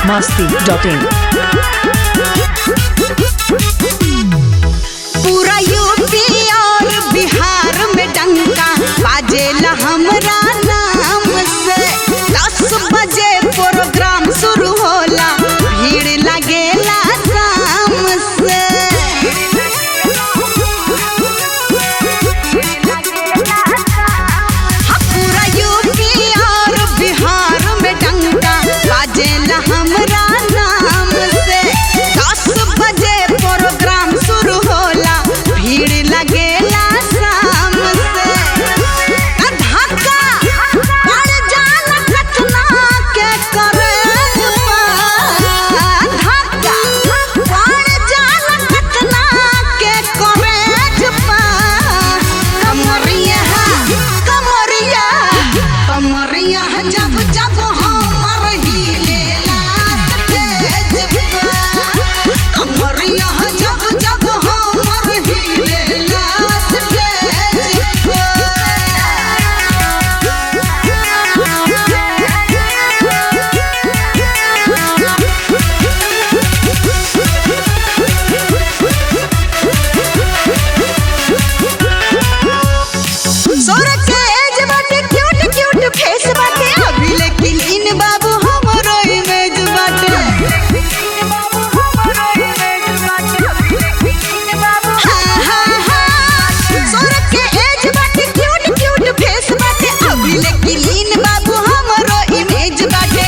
masti.in पूरा UP और बिहार में डंका बाजेला हमरा नाम से दस बजे प्रोग्राम शुरू होला भीड़ लगेला शाम से हाँ, पूरा यूपी और बिहार में डंका बाजेला हमरा नाम से दस बजे प्रोग्राम शुरू होला भीड़ लगेला शाम से आ धक्का पड़ जाला कतना के करे धक्का पड़ जाला कतना के करे कमरिया कमरिया कमरिया जब जब हमर हिलेला तेज कमरिया जब जब हमर हिलेला सोरा के एज बाटे क्यूट क्यूट फेस बाटे अभी लेकिन इन बाबू हमरो इमेज बाटे हाँ, हाँ, हाँ। सोरा के एज बाटे क्यूट क्यूट फेस बाटे अभी लेकिन इन बाबू हमरो इमेज बाटे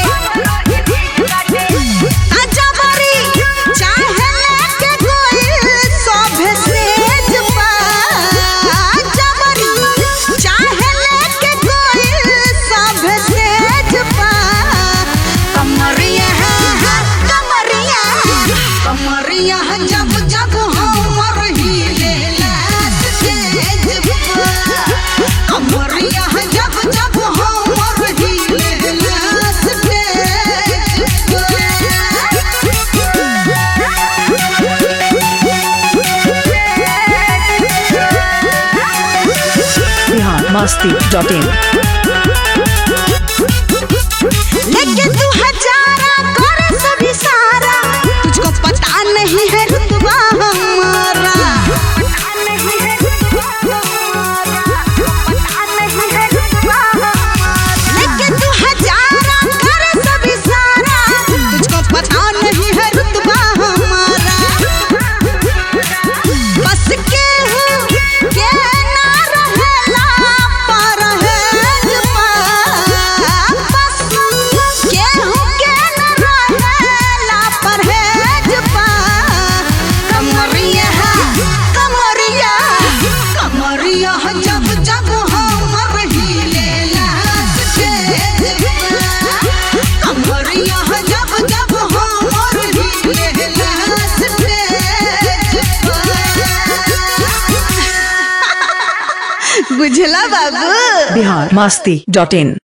आजा बारी चाहे लेके कोई सभे सेज पा आजा बारी चाहे लेके कोई सभे सेज पा कमरिया कमरिया कमरिया जब जब हमर हिलेला तेज पा कमरिया जब जब हमर हिलेला तेज पा बिहार masti.in लेके तू हजारा करे सभी सारा तुझको पता नहीं है रुतबा हमारा लेके तू हजारा करे सभी सारा तुझको पता नहीं है रुतबा हमारा बस के हूँ के ना रहेला पर है जपा बस के हूँ के ना रहेला पर है जपा कमरिया कमरिया कमरिया जब जब हमर हिलेला कमरिया जब जब हमर हिलेला बुझला बाबू बिहार masti.in